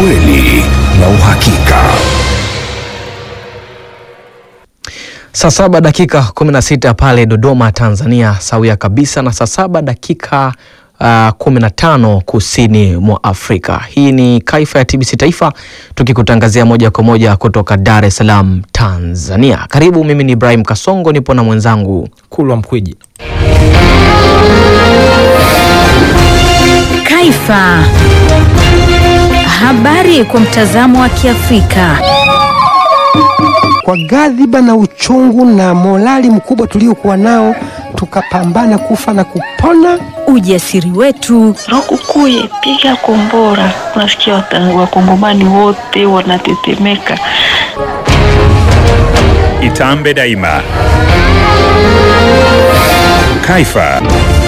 ukweli na uhakika. Saa saba dakika 16 pale Dodoma, Tanzania, sawia kabisa na saa saba dakika uh, 15 kusini mwa Afrika. Hii ni Kaifa ya TBC Taifa tukikutangazia moja kwa moja kutoka Dar es Salaam, Tanzania. Karibu, mimi ni Ibrahim Kasongo, nipo na mwenzangu Kulwa Mkwiji. Kaifa. Habari kwa mtazamo wa Kiafrika. Kwa ghadhiba na uchungu na morali mkubwa tuliokuwa nao, tukapambana kufa na kupona. Ujasiri wetu, Lukukuye, piga kombora. Unasikia wata- wakongomani wote wanatetemeka. Itambe daima. Kaifa.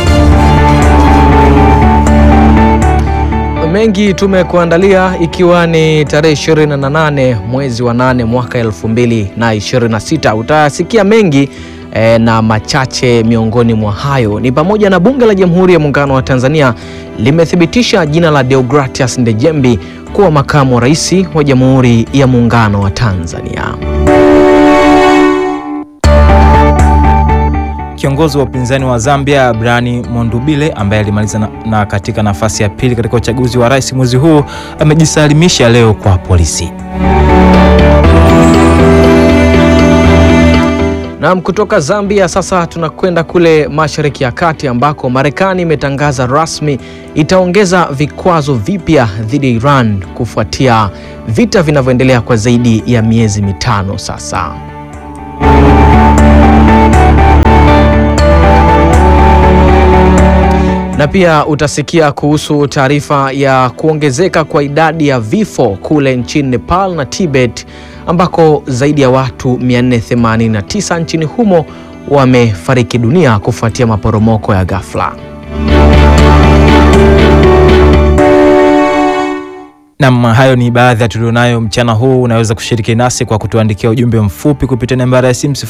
mengi tumekuandalia ikiwa ni tarehe 28 mwezi wa 8 mwaka 2026. Utasikia mengi eh, na machache miongoni mwa hayo ni pamoja na Bunge la Jamhuri ya Muungano wa Tanzania limethibitisha jina la Deogratias Ndejembi kuwa makamu wa rais wa Jamhuri ya Muungano wa Tanzania. Kiongozi wa upinzani wa Zambia Brani Mondubile ambaye alimaliza na, na katika nafasi ya pili katika uchaguzi wa rais mwezi huu amejisalimisha leo kwa polisi. Naam, kutoka Zambia sasa tunakwenda kule Mashariki ya Kati ambako Marekani imetangaza rasmi itaongeza vikwazo vipya dhidi ya Iran kufuatia vita vinavyoendelea kwa zaidi ya miezi mitano sasa. Na pia utasikia kuhusu taarifa ya kuongezeka kwa idadi ya vifo kule nchini Nepal na Tibet ambako zaidi ya watu 489 nchini humo wamefariki dunia kufuatia maporomoko ya ghafla. Nam, hayo ni baadhi ya tulionayo mchana huu. Unaweza kushiriki nasi kwa kutuandikia ujumbe mfupi kupitia nambari ya simu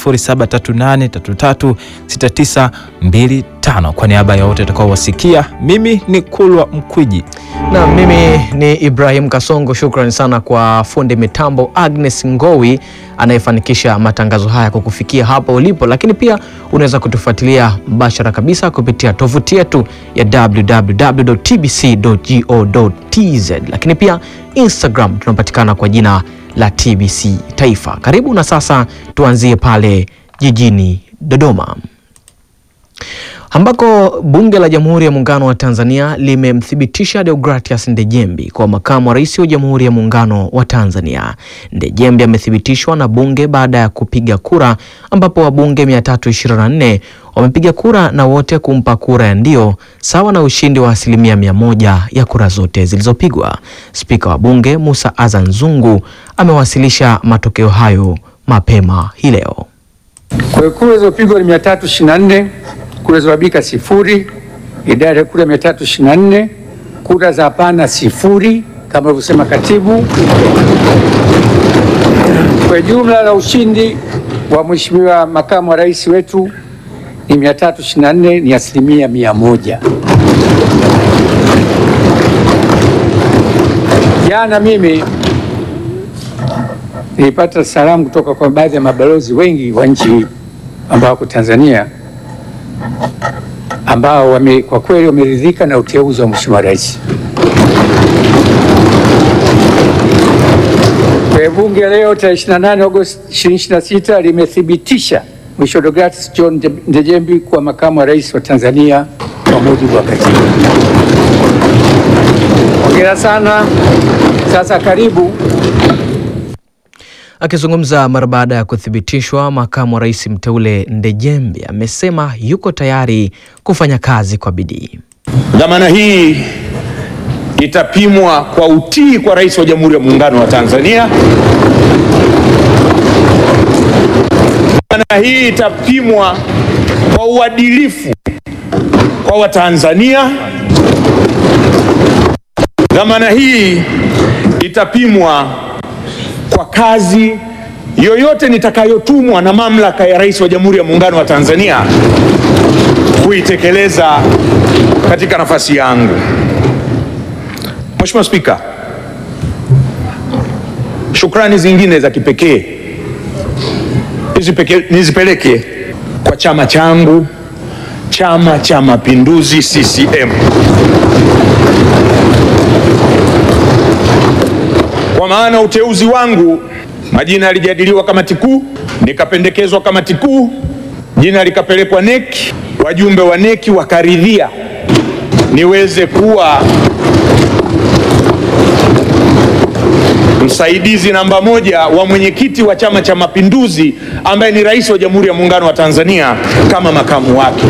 0738336925. Kwa niaba ya wote atakaowasikia, mimi ni Kulwa Mkwiji. Na mimi ni Ibrahim Kasongo. Shukrani sana kwa fundi mitambo Agnes Ngowi anayefanikisha matangazo haya kwa kufikia hapo ulipo, lakini pia unaweza kutufuatilia mbashara kabisa kupitia tovuti yetu ya www.tbc.go.tz, lakini pia Instagram tunapatikana kwa jina la TBC Taifa. Karibu na sasa tuanzie pale jijini Dodoma ambako Bunge la Jamhuri ya Muungano wa Tanzania limemthibitisha Deogratias Ndejembi kwa makamu wa rais wa Jamhuri ya Muungano wa Tanzania. Ndejembi amethibitishwa na Bunge baada ya kupiga kura, ambapo wabunge 324 wamepiga kura na wote kumpa kura ya ndio, sawa na ushindi wa asilimia mia moja ya kura zote zilizopigwa. Spika wa Bunge Musa Azan Zungu amewasilisha matokeo hayo mapema hii leo. Kwa hiyo kura zilizopigwa ni 324, kura zilizobadilika sifuri, idadi ya kura 324, kura za hapana sifuri kama alivyosema katibu. Kwa jumla la ushindi wa mheshimiwa makamu wa rais wetu ni 324, ni asilimia mia moja. Jana mimi nilipata salamu kutoka kwa baadhi ya mabalozi wengi wa nchi ambao wako Tanzania ambao wame, kwa kweli wameridhika na uteuzi wa Mheshimiwa Rais. Kwa hiyo Bunge leo tarehe 28 Agosti 2026 limethibitisha Mheshimiwa Deogratias John Ndejembi kuwa makamu wa rais wa Tanzania kwa mujibu wa katiba. Hongera sana. Sasa karibu Akizungumza mara baada ya kuthibitishwa, makamu wa rais mteule Ndejembi amesema yuko tayari kufanya kazi kwa bidii. Dhamana hii itapimwa kwa utii kwa Rais wa Jamhuri ya Muungano wa Tanzania. Dhamana hii itapimwa kwa uadilifu kwa Watanzania. Dhamana hii itapimwa kwa kazi yoyote nitakayotumwa na mamlaka ya Rais wa Jamhuri ya Muungano wa Tanzania kuitekeleza katika nafasi yangu. Mheshimiwa Spika, Shukrani zingine za kipekee nizipeke- nizipeleke kwa chama changu, Chama cha Mapinduzi CCM, kwa maana uteuzi wangu, majina yalijadiliwa kamati kuu, nikapendekezwa kamati kuu, jina likapelekwa neki, wajumbe wa neki wakaridhia niweze kuwa msaidizi namba moja wa mwenyekiti wa Chama cha Mapinduzi ambaye ni rais wa Jamhuri ya Muungano wa Tanzania kama makamu wake.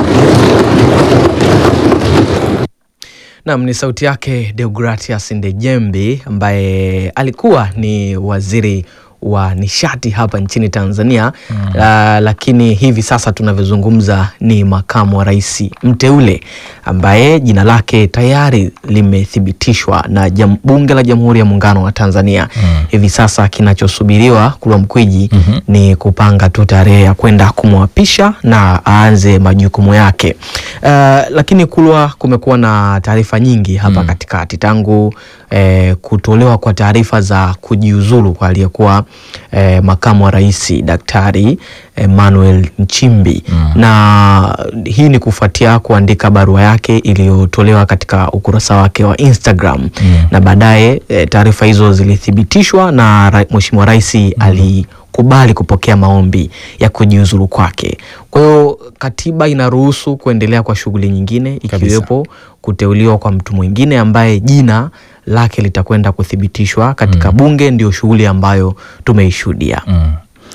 Nam ni sauti yake Deogratias Ndejembi ambaye alikuwa ni waziri wa nishati hapa nchini Tanzania mm. Uh, lakini hivi sasa tunavyozungumza ni makamu wa rais mteule ambaye jina lake tayari limethibitishwa na jam, bunge la Jamhuri ya Muungano wa Tanzania mm. Hivi sasa kinachosubiriwa Kulwa Mkwiji mm -hmm. ni kupanga tu tarehe ya kwenda kumwapisha na aanze majukumu yake. Uh, lakini Kulwa, kumekuwa na taarifa nyingi hapa mm. katikati tangu eh, kutolewa kwa taarifa za kujiuzulu kwa aliyekuwa eh, makamu wa rais Daktari Emmanuel Nchimbi mm. na hii ni kufuatia kuandika barua yake iliyotolewa katika ukurasa wake wa Instagram mm. na baadaye eh, taarifa hizo zilithibitishwa na ra Mheshimiwa Rais mm. alikubali kupokea maombi ya kujiuzulu kwake. Kwa hiyo katiba inaruhusu kuendelea kwa shughuli nyingine ikiwepo kuteuliwa kwa mtu mwingine ambaye jina lake litakwenda kuthibitishwa katika mm. bunge. Ndio shughuli ambayo tumeishuhudia mm.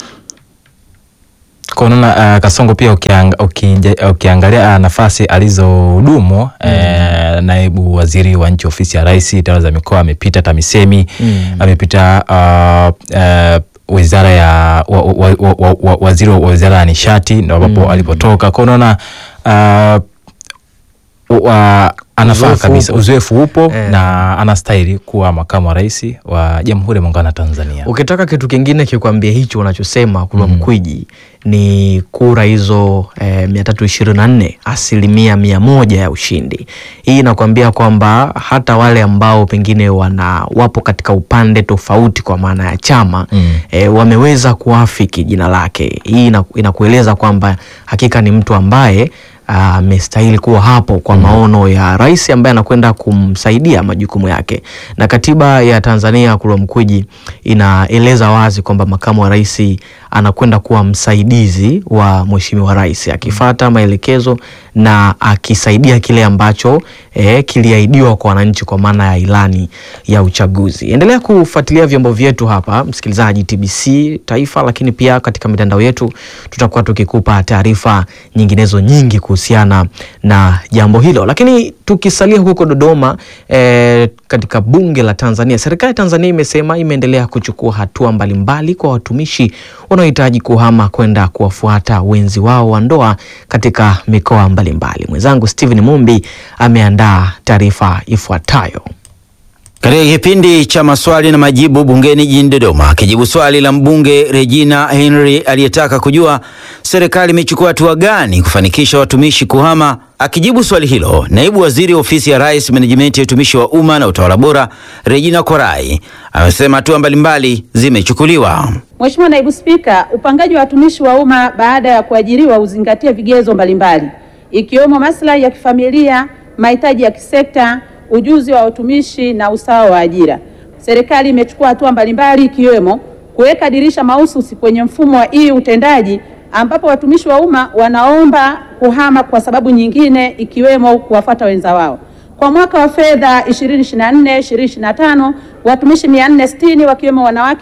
Kwa unaona uh, Kasongo pia ukiang, ukija, ukiangalia uh, nafasi alizohudumu mm. eh, naibu waziri wa nchi ofisi ya rais tawala za mikoa amepita TAMISEMI mm. amepita uh, uh, wizara ya wa, wa, wa, wa, wa, waziri wa wizara ya nishati ndo ambapo mm. alipotoka kwa unaona uh, uh, anafaa Uzoefu kabisa, upo. uzoefu upo Eh. na anastahili kuwa makamu wa rais wa Jamhuri ya Muungano wa Tanzania. Ukitaka kitu kingine kikwambia hicho unachosema Kulwa Mkwiji ni kura hizo eh, mia tatu ishirini na nne asilimia mia moja ya ushindi. Hii inakwambia kwamba hata wale ambao pengine wana wapo katika upande tofauti kwa maana ya chama Mm. eh, wameweza kuafiki jina lake. Hii ina- inakueleza kwamba hakika ni mtu ambaye amestahili kuwa hapo kwa maono ya rais ambaye anakwenda kumsaidia majukumu yake. Na katiba ya Tanzania Kulwa Mkwiji inaeleza wazi kwamba makamu wa rais anakwenda kuwa msaidizi wa mheshimiwa rais akifata maelekezo na akisaidia kile ambacho eh, kiliahidiwa kwa wananchi kwa maana ya ilani ya uchaguzi. Endelea kufuatilia vyombo vyetu hapa, msikilizaji, TBC Taifa, lakini pia katika mitandao yetu tutakuwa tukikupa taarifa nyinginezo nyingi kuhusiana na jambo hilo. Lakini tukisalia huko Dodoma, eh, katika bunge la Tanzania, serikali ya Tanzania imesema imeendelea kuchukua hatua mbalimbali kwa watumishi wanaohitaji kuhama kwenda kuwafuata wenzi wao wa ndoa katika mikoa mbalimbali. Mwenzangu Steven Mumbi ameandaa taarifa ifuatayo. Katika kipindi cha maswali na majibu bungeni jijini Dodoma, akijibu swali la mbunge Regina Henry aliyetaka kujua serikali imechukua hatua gani kufanikisha watumishi kuhama, akijibu swali hilo, naibu waziri wa ofisi ya Rais, menejimenti ya utumishi wa umma na utawala bora, Regina Korai amesema hatua mbalimbali zimechukuliwa. Mheshimiwa Naibu Spika, upangaji wa watumishi wa umma baada ya kuajiriwa uzingatie vigezo mbalimbali ikiwemo maslahi ya kifamilia, mahitaji ya kisekta, ujuzi wa watumishi na usawa wa ajira. Serikali imechukua hatua mbalimbali ikiwemo kuweka dirisha mahususi kwenye mfumo wa hii utendaji ambapo watumishi wa umma wanaomba kuhama kwa sababu nyingine ikiwemo kuwafuata wenza wao. Kwa mwaka wa fedha 2024 2025 watumishi 460 wakiwemo wanawake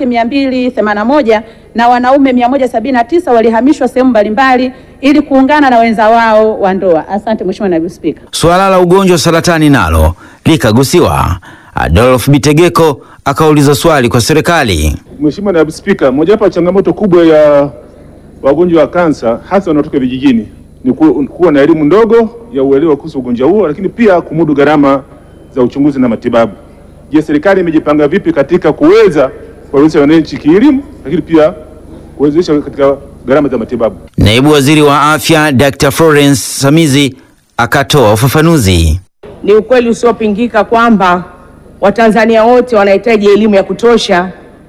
281 na wanaume 179 walihamishwa sehemu mbalimbali ili kuungana na wenza wao wa ndoa. Asante Mheshimiwa Naibu Spika. Suala la ugonjwa wa saratani nalo likagusiwa. Adolf Bitegeko akauliza swali kwa serikali. Mheshimiwa Naibu Spika, mojawapo ya changamoto kubwa ya wagonjwa wa kansa hasa wanaotoka vijijini ni ku- kuwa na elimu ndogo ya uelewa kuhusu ugonjwa huo, lakini pia kumudu gharama za uchunguzi na matibabu. Je, serikali imejipanga vipi katika kuweza kuwawezesha wananchi kielimu, lakini pia kuwezesha katika gharama za matibabu? Naibu waziri wa afya Dr. Florence Samizi akatoa ufafanuzi. Ni ukweli usiopingika kwamba Watanzania wote wanahitaji elimu ya kutosha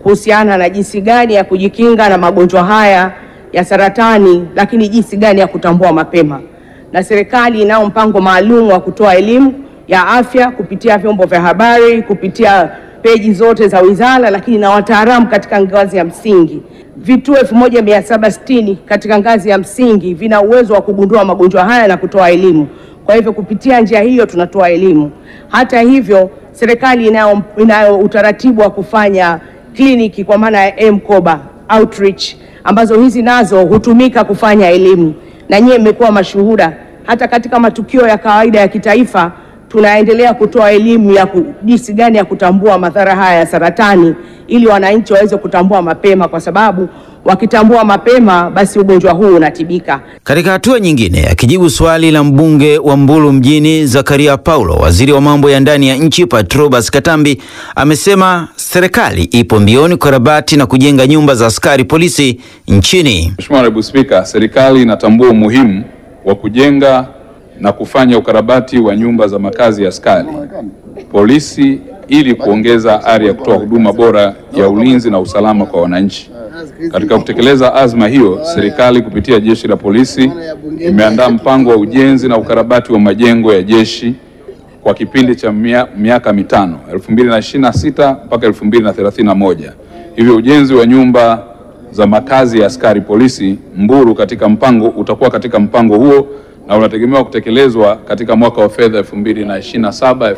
kuhusiana na jinsi gani ya kujikinga na magonjwa haya ya saratani, lakini jinsi gani ya kutambua mapema, na serikali inao mpango maalum wa kutoa elimu ya afya kupitia vyombo vya habari, kupitia peji zote za wizara, lakini na wataalamu katika ngazi ya msingi. Vituo 1760 katika ngazi ya msingi vina uwezo wa kugundua magonjwa haya na kutoa elimu. Kwa hivyo kupitia njia hiyo tunatoa elimu. Hata hivyo, serikali inayo, inayo utaratibu wa kufanya kliniki kwa maana ya mkoba outreach, ambazo hizi nazo hutumika kufanya elimu, na nyie mmekuwa mashuhuda hata katika matukio ya kawaida ya kitaifa tunaendelea kutoa elimu ya ku- jinsi gani ya kutambua madhara haya ya saratani ili wananchi waweze kutambua mapema, kwa sababu wakitambua mapema basi ugonjwa huu unatibika. Katika hatua nyingine, akijibu swali la mbunge wa Mbulu mjini Zakaria Paulo, waziri wa mambo ya ndani ya nchi Patrobas Katambi amesema serikali ipo mbioni kukarabati na kujenga nyumba za askari polisi nchini. Mheshimiwa Naibu Spika, serikali inatambua umuhimu wa kujenga na kufanya ukarabati wa nyumba za makazi ya askari polisi ili kuongeza ari ya kutoa huduma bora ya ulinzi na usalama kwa wananchi. Katika kutekeleza azma hiyo, serikali kupitia jeshi la polisi imeandaa mpango wa ujenzi na ukarabati wa majengo ya jeshi kwa kipindi cha mia- miaka mitano 2026 mpaka 2031. Hivyo ujenzi wa nyumba za makazi ya askari polisi Mbulu katika mpango utakuwa katika mpango huo na unategemewa kutekelezwa katika mwaka wa fedha 2027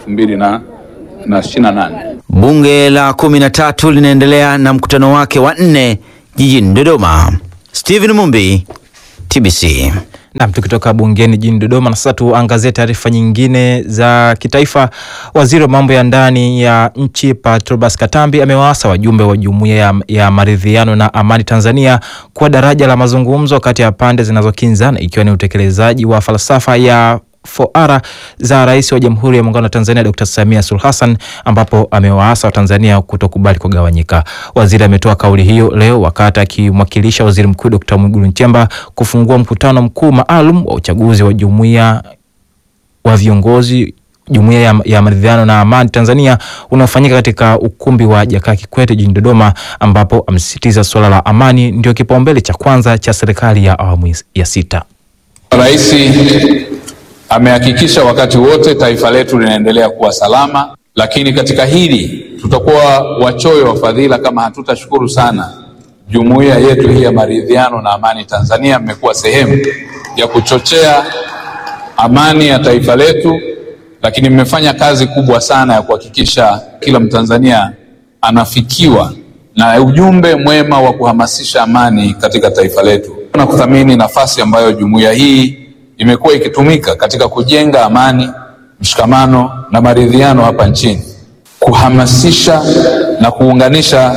2028. Bunge la kumi na tatu linaendelea na mkutano wake wa nne jijini Dodoma. Stephen Mumbi, TBC. Nam, tukitoka bungeni jijini Dodoma na sasa tuangazie taarifa nyingine za kitaifa. Waziri wa mambo ya ndani ya nchi Patrobas Katambi amewaasa wajumbe wa jumuiya ya, ya maridhiano na amani Tanzania kuwa daraja la mazungumzo kati ya pande zinazokinzana ikiwa ni utekelezaji wa falsafa ya foara za Rais wa Jamhuri ya Muungano wa Tanzania Dr. Samia Suluhu Hassan ambapo amewaasa Watanzania kutokubali kugawanyika. Waziri ametoa kauli hiyo leo wakati akimwakilisha Waziri Mkuu Dr. Mwigulu Nchemba kufungua mkutano mkuu maalum wa uchaguzi wa jumuiya wa viongozi jumuiya ya, ya maridhiano na amani Tanzania unaofanyika katika ukumbi wa Jakaya Kikwete jijini Dodoma, ambapo amesisitiza suala la amani ndio kipaumbele cha kwanza cha serikali ya awamu ya sita. Rais amehakikisha wakati wote taifa letu linaendelea kuwa salama, lakini katika hili tutakuwa wachoyo wa fadhila kama hatutashukuru sana jumuiya yetu hii ya maridhiano na amani Tanzania. Mmekuwa sehemu ya kuchochea amani ya taifa letu, lakini mmefanya kazi kubwa sana ya kuhakikisha kila Mtanzania anafikiwa na ujumbe mwema wa kuhamasisha amani katika taifa letu na kuthamini nafasi ambayo jumuiya hii imekuwa ikitumika katika kujenga amani, mshikamano na maridhiano hapa nchini, kuhamasisha na kuunganisha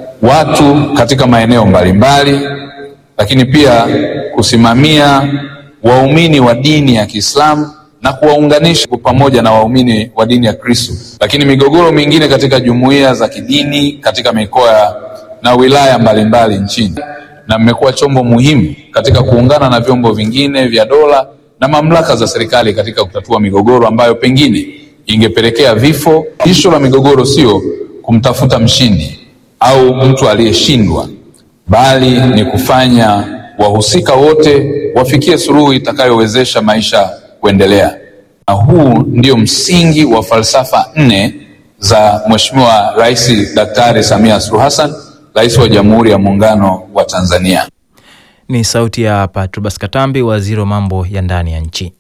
watu katika maeneo mbalimbali, lakini pia kusimamia waumini wa dini ya Kiislamu na kuwaunganisha pamoja na waumini wa dini ya Kristo, lakini migogoro mingine katika jumuiya za kidini katika mikoa na wilaya mbalimbali nchini na mmekuwa chombo muhimu katika kuungana na vyombo vingine vya dola na mamlaka za serikali katika kutatua migogoro ambayo pengine ingepelekea vifo. Tisho la migogoro sio kumtafuta mshindi au mtu aliyeshindwa, bali ni kufanya wahusika wote wafikie suluhu itakayowezesha maisha kuendelea. Na huu ndio msingi wa falsafa nne za Mheshimiwa Rais Daktari Samia Suluhu Hassan Rais wa Jamhuri ya Muungano wa Tanzania. Ni sauti ya Patrobas Katambi, waziri wa mambo ya ndani ya nchi.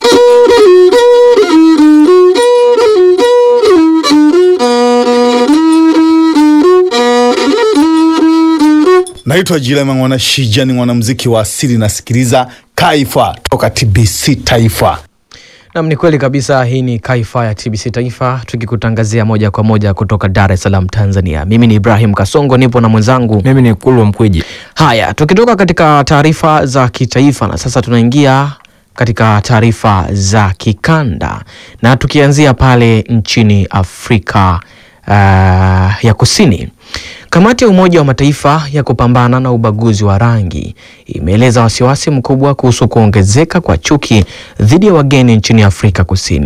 Naitwa Jilema Mwana Shija, ni mwanamuziki wa asili, nasikiliza Kaifa toka TBC Taifa. Nam, ni kweli kabisa. Hii ni Kaifa ya TBC Taifa, tukikutangazia moja kwa moja kutoka Dar es Salaam, Tanzania. Mimi ni Ibrahim Kasongo, nipo na mwenzangu mimi ni Kulwa Mkweji. Haya, tukitoka katika taarifa za kitaifa na sasa tunaingia katika taarifa za kikanda na tukianzia pale nchini Afrika uh, ya Kusini. Kamati ya Umoja wa Mataifa ya kupambana na ubaguzi wa rangi imeeleza wasiwasi mkubwa kuhusu kuongezeka kwa chuki dhidi ya wageni nchini Afrika Kusini.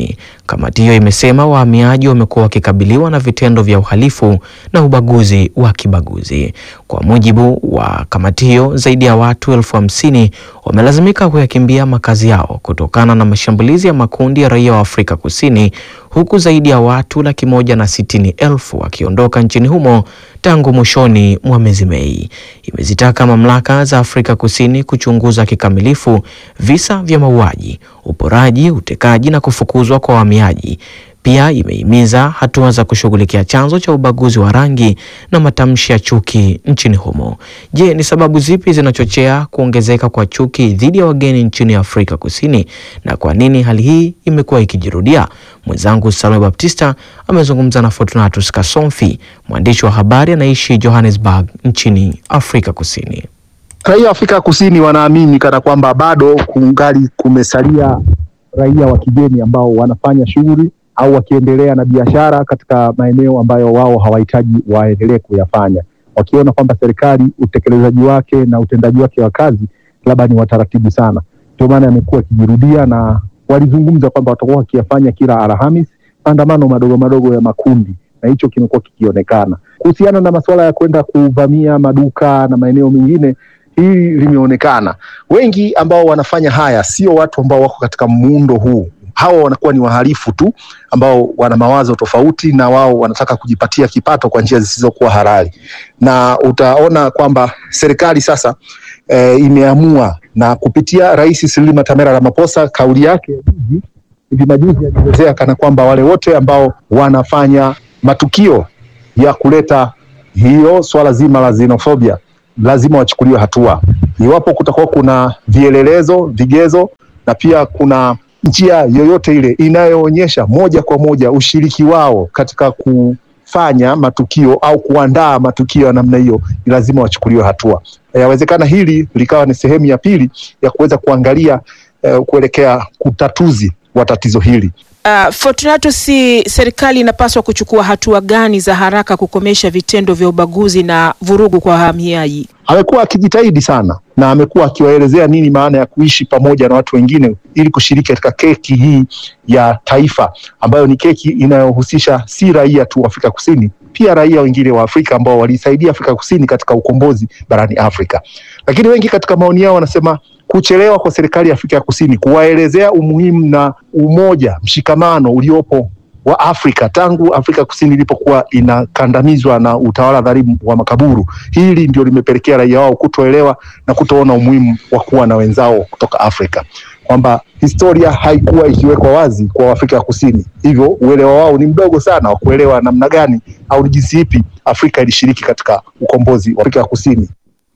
Kamati hiyo imesema wahamiaji wamekuwa wakikabiliwa na vitendo vya uhalifu na ubaguzi wa kibaguzi. Kwa mujibu wa kamati hiyo, zaidi ya watu elfu hamsini wamelazimika kuyakimbia makazi yao kutokana na mashambulizi ya makundi ya raia wa Afrika Kusini, huku zaidi ya watu laki moja na sitini elfu wakiondoka nchini humo tangu mwishoni mwa mwezi Mei. Imezitaka mamlaka za Afrika Kusini kuchunguza kikamilifu visa vya mauaji, uporaji, utekaji na kufukuzwa kwa wahamiaji. Pia imehimiza hatua za kushughulikia chanzo cha ubaguzi wa rangi na matamshi ya chuki nchini humo. Je, ni sababu zipi zinachochea kuongezeka kwa chuki dhidi ya wageni nchini Afrika Kusini na kwa nini hali hii imekuwa ikijirudia? Mwenzangu Salome Baptista amezungumza na Fortunatus Kasomfi, mwandishi wa habari anaishi Johannesburg nchini Afrika Kusini. Raia wa Afrika Kusini wanaamini kana kwamba bado kungali kumesalia raia wa kigeni ambao wanafanya shughuli au wakiendelea na biashara katika maeneo ambayo wao hawahitaji waendelee kuyafanya, wakiona kwamba serikali utekelezaji wake na utendaji wake wa kazi labda ni wataratibu sana. Ndio maana yamekuwa yakijirudia, na walizungumza kwamba watakuwa wakiyafanya kila Alhamis maandamano madogo madogo ya makundi, na hicho kimekuwa kikionekana. Kuhusiana na masuala ya kwenda kuvamia maduka na maeneo mengine, hili limeonekana. Wengi ambao wanafanya haya sio watu ambao wako katika muundo huu hawa wanakuwa ni wahalifu tu ambao wana mawazo tofauti na wao wanataka kujipatia kipato kwa njia zisizokuwa halali, na utaona kwamba serikali sasa e, imeamua na kupitia Rais Cyril Matamela Ramaphosa, kauli yake juzi hivi majuzi alielezea kana kwamba wale wote ambao wanafanya matukio ya kuleta hiyo swala zima la xenophobia lazima wachukuliwe hatua, iwapo kutakuwa kuna vielelezo, vigezo na pia kuna njia yoyote ile inayoonyesha moja kwa moja ushiriki wao katika kufanya matukio au kuandaa matukio ya namna hiyo, ni lazima wachukuliwe hatua. Yawezekana hili likawa ni sehemu ya pili ya kuweza kuangalia uh, kuelekea utatuzi wa tatizo hili. Uh, Fortunato, si serikali inapaswa kuchukua hatua gani za haraka kukomesha vitendo vya ubaguzi na vurugu kwa wahamiaji? Amekuwa akijitahidi sana na amekuwa akiwaelezea nini maana ya kuishi pamoja na watu wengine ili kushiriki katika keki hii ya taifa ambayo ni keki inayohusisha si raia tu wa Afrika Kusini, pia raia wengine wa Afrika ambao walisaidia Afrika Kusini katika ukombozi barani Afrika. Lakini wengi katika maoni yao wanasema kuchelewa kwa serikali ya Afrika ya Kusini kuwaelezea umuhimu na umoja, mshikamano uliopo wa Afrika tangu Afrika Kusini ilipokuwa inakandamizwa na utawala dhalimu wa makaburu. Hili ndio limepelekea raia wao kutoelewa na kutoona umuhimu wa kuwa na wenzao kutoka Afrika, kwamba historia haikuwa ikiwekwa wazi kwa Afrika ya Kusini, hivyo uelewa wao ni mdogo sana wa kuelewa namna gani au ni jinsi ipi Afrika ilishiriki katika ukombozi wa Afrika ya Kusini.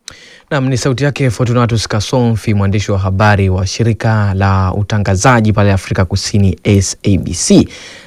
Nam ni sauti yake Fortunatus Kasomfi, mwandishi wa habari wa shirika la utangazaji pale Afrika Kusini SABC,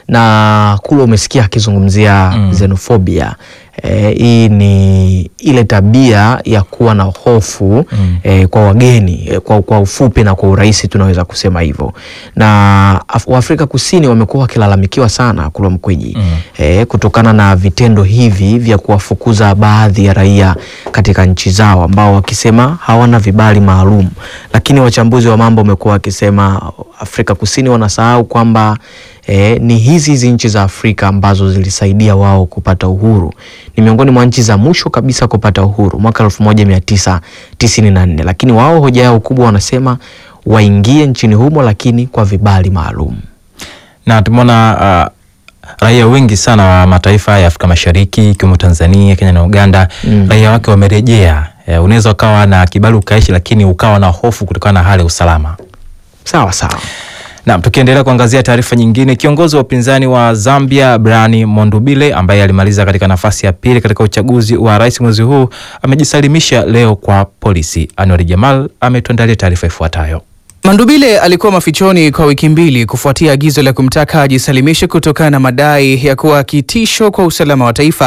na kule umesikia akizungumzia mm. xenofobia. E, hii ni ile tabia ya kuwa na hofu mm. e, kwa wageni e, kwa, kwa ufupi na kwa urahisi tunaweza kusema hivyo, na Waafrika Kusini wamekuwa wakilalamikiwa sana Kulwa Mkwiji mm. e, kutokana na vitendo hivi vya kuwafukuza baadhi ya raia katika nchi zao ambao wakisema hawana vibali maalum, lakini wachambuzi wa mambo wamekuwa wakisema Afrika Kusini wanasahau kwamba E, ni hizi hizi nchi za Afrika ambazo zilisaidia wao kupata uhuru. Ni miongoni mwa nchi za mwisho kabisa kupata uhuru mwaka elfu moja mia tisa tisini na nne, lakini wao hoja yao kubwa wanasema waingie nchini humo lakini kwa vibali maalum. Na tumeona uh, raia wengi sana wa mataifa ya Afrika Mashariki ikiwemo Tanzania, Kenya na Uganda mm. raia wake wamerejea. Uh, unaweza ukawa na kibali ukaishi, lakini ukawa na hofu kutokana na hali ya usalama. Sawa sawa. Naam, tukiendelea kuangazia taarifa nyingine, kiongozi wa upinzani wa Zambia Brian Mondubile ambaye alimaliza katika nafasi ya pili katika uchaguzi wa rais mwezi huu amejisalimisha leo kwa polisi. Anwar Jamal ametuandalia taarifa ifuatayo. Mandubile alikuwa mafichoni kwa wiki mbili kufuatia agizo la kumtaka ajisalimishe kutokana na madai ya kuwa kitisho kwa usalama wa taifa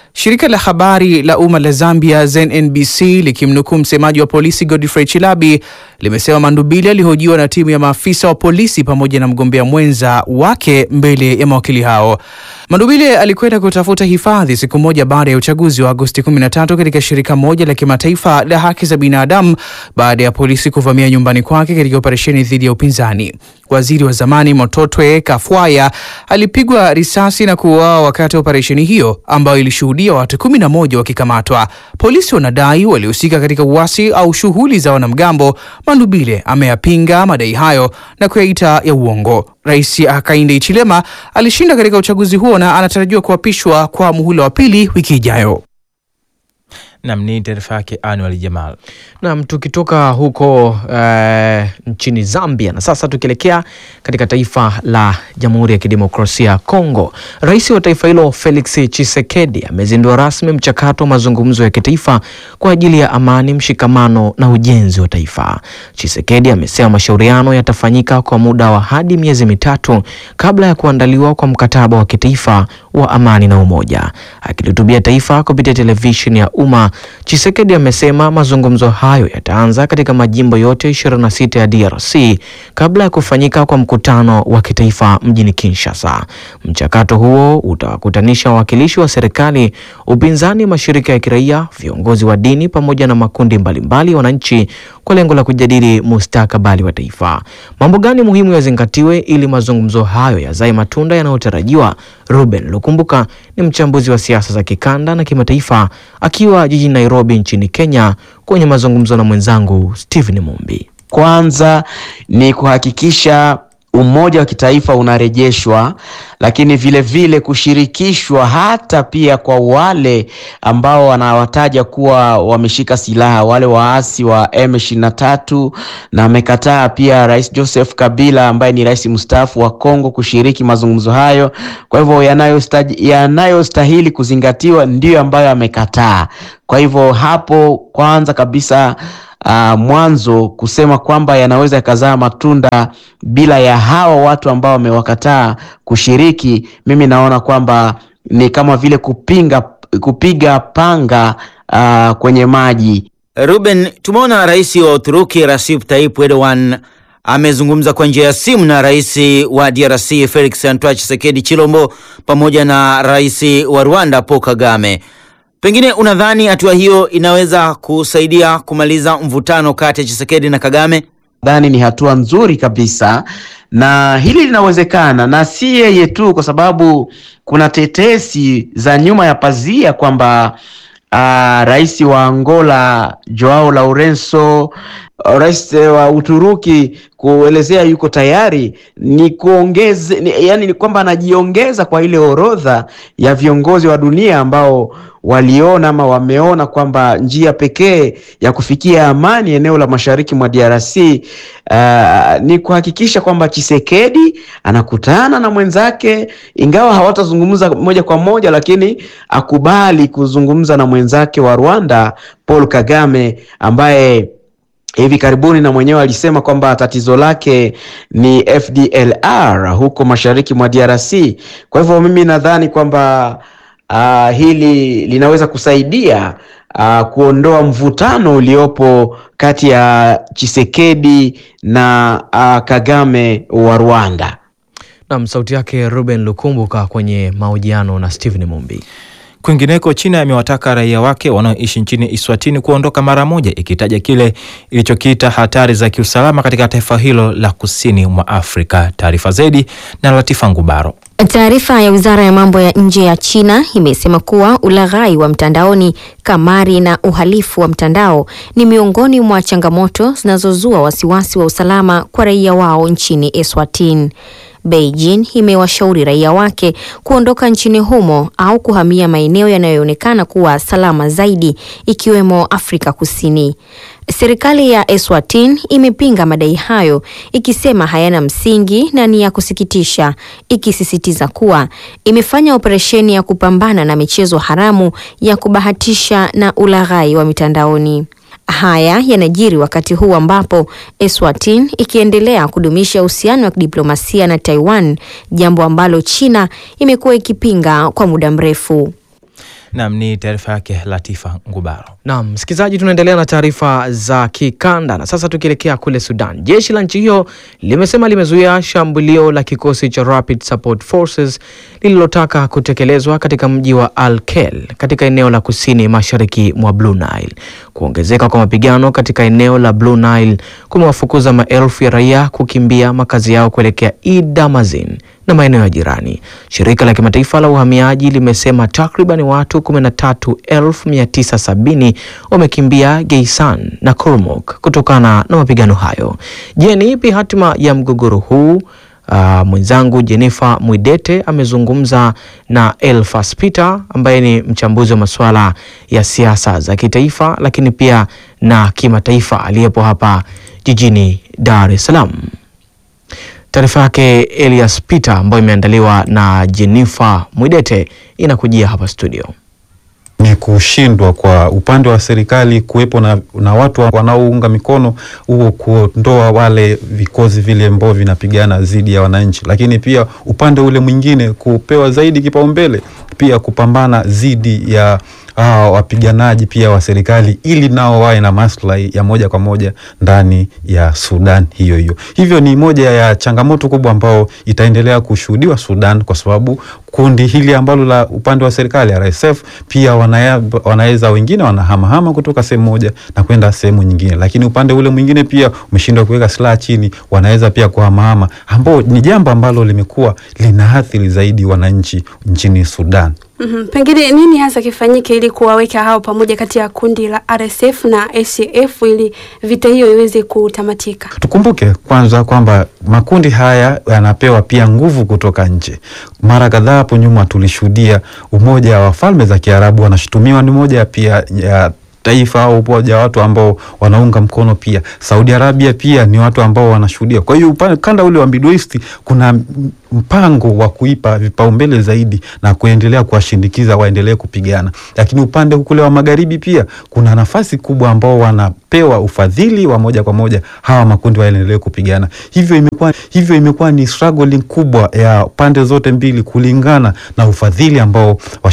Shirika la habari la umma la Zambia ZNBC likimnukuu msemaji wa polisi Godfrey Chilabi limesema Mandubili alihojiwa na timu ya maafisa wa polisi pamoja na mgombea mwenza wake mbele ya mawakili hao. Mandubili alikwenda kutafuta hifadhi siku moja baada ya uchaguzi wa Agosti 13 katika shirika moja la kimataifa la haki za binadamu baada ya polisi kuvamia nyumbani kwake katika operesheni dhidi ya upinzani. Waziri wa zamani Mototwe Kafwaya alipigwa risasi na kuuawa wakati wa operesheni hiyo ambayo ilishuhudia watu kumi na moja wakikamatwa. Polisi wanadai walihusika katika uasi au shughuli za wanamgambo. Mandubile ameyapinga madai hayo na kuyaita ya uongo. Rais Hakainde Hichilema alishinda katika uchaguzi huo na anatarajiwa kuapishwa kwa muhula wa pili wiki ijayo. Nam ni taarifa yake Anwar Jamal. Nam, tukitoka huko eh, nchini Zambia na sasa tukielekea katika taifa la Jamhuri ya Kidemokrasia ya Kongo, rais wa taifa hilo Felix Tshisekedi amezindua rasmi mchakato wa mazungumzo ya kitaifa kwa ajili ya amani, mshikamano na ujenzi wa taifa. Tshisekedi amesema mashauriano yatafanyika kwa muda wa hadi miezi mitatu kabla ya kuandaliwa kwa mkataba wa kitaifa wa amani na umoja. Akilihutubia taifa kupitia televisheni ya umma, Tshisekedi amesema mazungumzo hayo yataanza katika majimbo yote 26 ya DRC kabla ya kufanyika kwa mkutano wa kitaifa mjini Kinshasa. Mchakato huo utawakutanisha wawakilishi wa serikali, upinzani, mashirika ya kiraia, viongozi wa dini pamoja na makundi mbalimbali ya wananchi kwa lengo la kujadili mustakabali wa taifa. Mambo gani muhimu yazingatiwe ili mazungumzo hayo yazae matunda yanayotarajiwa? Ruben Lukumbuka ni mchambuzi wa siasa za kikanda na kimataifa akiwa jijini Nairobi nchini Kenya kwenye mazungumzo na mwenzangu Stephen Mumbi. Kwanza ni kuhakikisha umoja wa kitaifa unarejeshwa, lakini vile vile kushirikishwa hata pia kwa wale ambao wanawataja kuwa wameshika silaha, wale waasi wa M23, na amekataa pia Rais Joseph Kabila ambaye ni rais mstaafu wa Kongo kushiriki mazungumzo hayo. Kwa hivyo yanayostahili yanayostahili kuzingatiwa ndiyo ambayo amekataa. Kwa hivyo hapo kwanza kabisa Uh, mwanzo kusema kwamba yanaweza yakazaa matunda bila ya hawa watu ambao wamewakataa kushiriki, mimi naona kwamba ni kama vile kupinga kupiga panga uh, kwenye maji. Ruben, tumeona rais wa Uturuki Recep Tayyip Erdogan amezungumza kwa njia ya simu na rais wa DRC Felix Antoine Tshisekedi Chilombo pamoja na rais wa Rwanda Paul Kagame. Pengine unadhani hatua hiyo inaweza kusaidia kumaliza mvutano kati ya Tshisekedi na Kagame? Nadhani ni hatua nzuri kabisa, na hili linawezekana, na si yeye tu, kwa sababu kuna tetesi za nyuma ya pazia kwamba uh, rais wa Angola Joao Lourenco, rais wa Uturuki kuelezea yuko tayari ni kuongeze ni, yani ni kwamba anajiongeza kwa ile orodha ya viongozi wa dunia ambao waliona ama wameona kwamba njia pekee ya kufikia amani eneo la mashariki mwa DRC uh, ni kuhakikisha kwamba Chisekedi anakutana na mwenzake, ingawa hawatazungumza moja kwa moja, lakini akubali kuzungumza na mwenzake wa Rwanda Paul Kagame ambaye hivi karibuni na mwenyewe alisema kwamba tatizo lake ni FDLR huko mashariki mwa DRC. Kwa hivyo mimi nadhani kwamba uh, hili linaweza kusaidia uh, kuondoa mvutano uliopo kati ya Chisekedi na uh, Kagame wa Rwanda. Nam, sauti yake Ruben Lukumbuka kwenye mahojiano na Stephen Mumbi. Kwingineko, China imewataka raia wake wanaoishi nchini Iswatini kuondoka mara moja, ikitaja kile ilichokiita hatari za kiusalama katika taifa hilo la kusini mwa Afrika. Taarifa zaidi na Latifa Ngubaro. Taarifa ya Wizara ya Mambo ya Nje ya China imesema kuwa ulaghai wa mtandaoni, kamari na uhalifu wa mtandao ni miongoni mwa changamoto zinazozua wasiwasi wa usalama kwa raia wao nchini Eswatini. Beijing imewashauri raia wake kuondoka nchini humo au kuhamia maeneo yanayoonekana kuwa salama zaidi ikiwemo Afrika Kusini. Serikali ya Eswatini imepinga madai hayo ikisema hayana msingi na ni ya kusikitisha, ikisisitiza kuwa imefanya operesheni ya kupambana na michezo haramu ya kubahatisha na ulaghai wa mitandaoni. Haya yanajiri wakati huu ambapo Eswatini ikiendelea kudumisha uhusiano wa kidiplomasia na Taiwan, jambo ambalo China imekuwa ikipinga kwa muda mrefu. Naam, ni taarifa yake Latifa Ngubaro. Naam, msikilizaji, tunaendelea na taarifa za kikanda na sasa tukielekea kule Sudan. Jeshi la nchi hiyo limesema limezuia shambulio la kikosi cha Rapid Support Forces lililotaka kutekelezwa katika mji wa Al-Kel katika eneo la kusini mashariki mwa Blue Nile. Kuongezeka kwa mapigano katika eneo la Blue Nile kumewafukuza maelfu ya raia kukimbia makazi yao kuelekea Idamazin na maeneo ya jirani. Shirika la kimataifa la uhamiaji limesema takriban watu 13,970 wamekimbia Geisan na Kurmuk kutokana na mapigano hayo. Je, ni ipi hatima ya mgogoro huu? Uh, mwenzangu Jennifer Mwidete amezungumza na Elfas Peter ambaye ni mchambuzi wa masuala ya siasa za kitaifa lakini pia na kimataifa aliyepo hapa jijini Dar es Salaam. Taarifa yake Elias Peter ambayo imeandaliwa na Jennifer Mwidete inakujia hapa studio. ni kushindwa kwa upande wa serikali kuwepo na, na watu wanaounga mikono huo kuondoa wale vikosi vile ambao vinapigana dhidi ya wananchi, lakini pia upande ule mwingine kupewa zaidi kipaumbele pia kupambana dhidi ya hawa wapiganaji pia wa serikali ili nao wawe na maslahi ya moja kwa moja ndani ya Sudan hiyo hiyo. Hivyo ni moja ya changamoto kubwa ambao itaendelea kushuhudiwa Sudan, kwa sababu kundi hili ambalo la upande wa serikali RSF pia wanaya- wanaweza wengine wanahamahama kutoka sehemu moja na kwenda sehemu nyingine, lakini upande ule mwingine pia umeshindwa kuweka silaha chini, wanaweza pia kuhamahama, ambao ni jambo ambalo limekuwa linaathiri zaidi wananchi nchini Sudan. Mhm. Pengine nini hasa kifanyike ili kuwaweka hao pamoja kati ya kundi la RSF na ACF ili vita hiyo iweze kutamatika? Tukumbuke kwanza kwamba makundi haya yanapewa pia nguvu kutoka nje. Mara kadhaa hapo nyuma tulishuhudia Umoja wa Falme za Kiarabu wanashutumiwa ni moja pia ya taifa au umoja wa watu ambao wanaunga mkono pia. Saudi Arabia pia ni watu ambao wanashuhudia. Kwa hiyo upande kanda ule wa Middle East kuna m- mpango wa kuipa vipaumbele zaidi na kuendelea kuwashindikiza waendelee kupigana, lakini upande kule wa magharibi pia kuna nafasi kubwa ambao wanapewa ufadhili wa moja kwa moja hawa makundi waendelee kupigana. Hivyo imekuwa hivyo imekuwa ni struggling kubwa ya pande zote mbili kulingana na ufadhili ambao